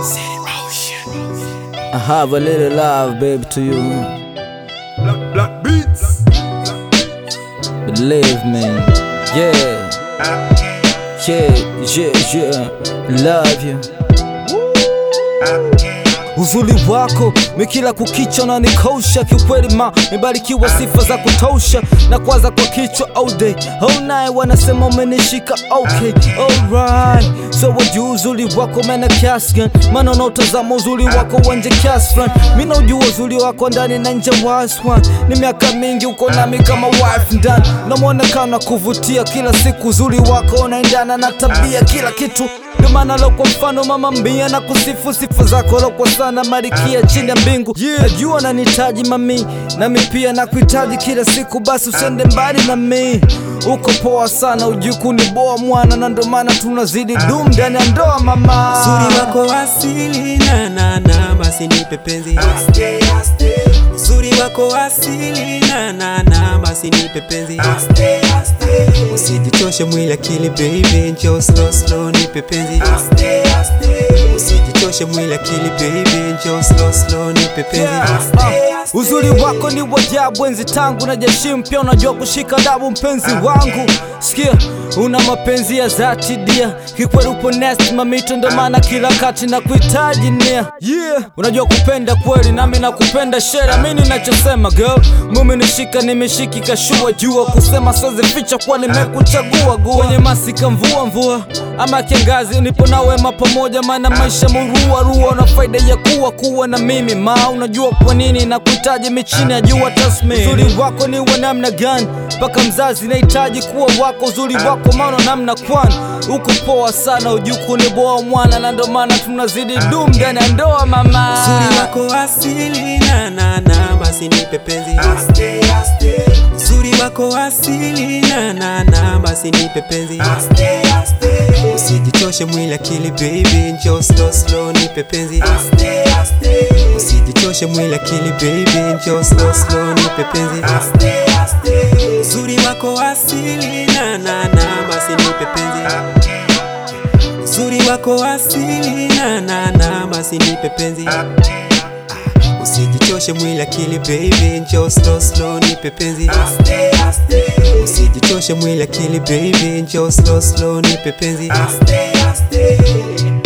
I have a little love, baby, to you. Black, black beats. Believe me, yeah, yeah, yeah, yeah. Love you. Uzuri wako mikila kukicha na nikosha kiukweli, ma mebarikiwa sifa za kutosha na kwaza kwa kichwa all day all night, wanasema umenishika okay, alright. So wajua uzuri wako mena kiasi gani? Maana unaotazama uzuri wako wanje kiasi fulani, mi naujua uzuri wako ndani na nje waswan. Ni miaka mingi uko nami kama wife ndani, na mwonekano kuvutia kila siku, uzuri wako unaendana na tabia, kila kitu ndio maana lo kwa mfano mama mbia na kusifu sifa zako lo kwa sana marikia chini ya mbingu yeah. Najua nanihitaji mami nami pia nakuhitaji kila siku, basi usende mbali na mi uko poa sana, ujuku ni boa mwana, na ndo maana tunazidi dum ndani ya ndoa mama. Uzuri wako asili na na na basi nipe penzi Uzuri wako asili na na na basi nipe penzi Usijichoshe mwili akili baby njoo slow slow nipe penzi Usijichoshe mwili akili baby njoo slow slow nipe penzi Uzuri wako ni wajabu enzi tangu na jeshi mpya, unajua kushika dabu mpenzi wangu. Sikia, una mapenzi ya dhati dia, kikweli upo nest mamito, ndo maana kila kati na kuhitaji nia yeah. Unajua kupenda kweli, nami nakupenda shera, mi ninachosema girl, mumi nishika nimeshikika shua, jua kusema siwezi ficha kuwa nimekuchagua gua kwenye masika mvua mvua ama kiangazi, nipo na wema pamoja, maana maisha murua rua na faida ya kuwa kuwa na mimi ma, unajua kwa nini nakuhitaji michini ya jua tasmi. Uzuri wako ni wa namna gani mpaka mzazi nahitaji kuwa wako, uzuri wako maana namna kwani uko poa sana, ujuku ni boa mwana, na ndo maana tunazidi dum ndani ya ndoa mama. Uzuri wako asili na na na basi nipe penzi Uzuri wako asili na na na basi nipe penzi Usijichoshe mwili akili baby njoo slow slow nipe penzi Usijichoshe mwili akili baby njoo slow slow nipe penzi Uzuri wako asili na na na basi nipe penzi Uzuri wako asili na na na basi nipe penzi Usijichoshe mwili akili baby njoo slow slow nipe penzi Usijichoshe mwili akili baby njoo slow slow nipe penzi